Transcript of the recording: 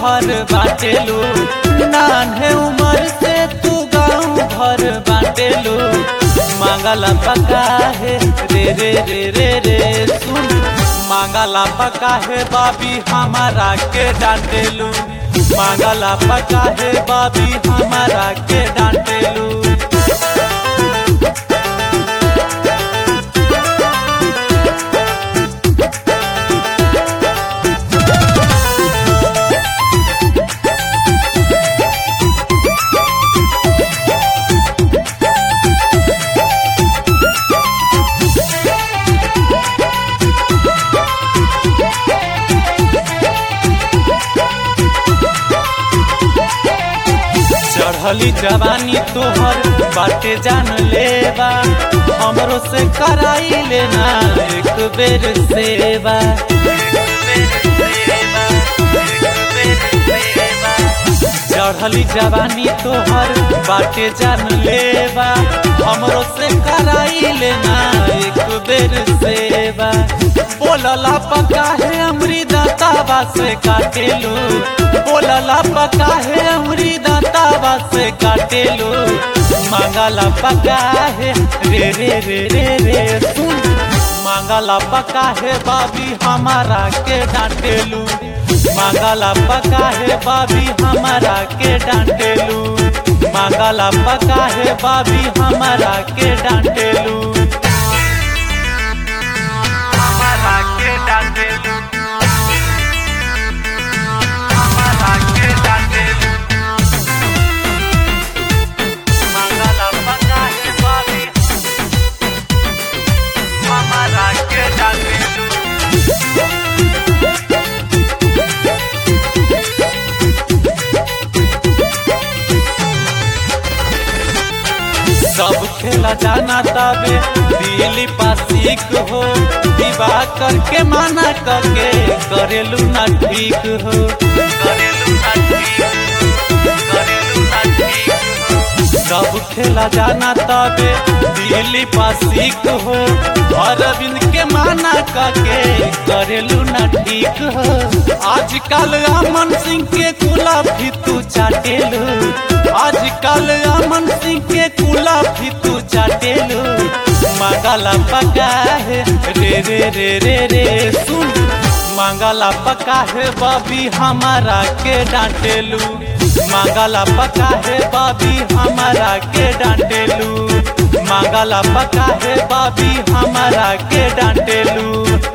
भर बाटेलू नान्हे उम्र से तू गाँव भर बाटेलू मांगला पका है रे रे रे रे रे सुन मांगला पका है बाबी हमारा के डांटेलू मांगला पका है बाबी हमारा के डांटेलू चढ़ली जवानी तोहर बाटे जान लेबा हमरो से कराई लेना एक बेर सेवा चढ़ली जवानी तोहर बाटे जान लेबा हमरो से कराई लेना एक बेर सेवा बोलला पका है अमरी दातावा से काटेलू बोलला पका है अमरी दातावा से काटेलू मांगला पका है रे रे रे रे रे सुन मांगला पका है बाबी हमारा के डांटेलू मांगला पका है बाबी हमारा के डांटेलू मांगला पका है बाबी हमारा के डांटेलू हमारा के डांटेलू हमारा के डांटेलू मांगला पका है बाबी हमारा के डांटेलू सब खेला जाना तबे दिल्ली पासिक हो विवाह करके माना करके करेलू ना ठीक हो करेलू ना ठीक करेलू ना ठीक सब खेला जाना तबे दिल्ली पासिक हो अरविंद के माना करके करेलू ना ठीक हो आजकल अमन सिंह के कुला भी तू चाटेलू आजकल अमन सिंह के कुला भी तू चाटेलू मांगला पका है रे रे रे रे रे सुन मांगला पका है बाबी हमारा के डांटेलू मांगला पका है बाबी हमारा के डांटेलू मांगला पका है बाबी हमारा के डांटेलू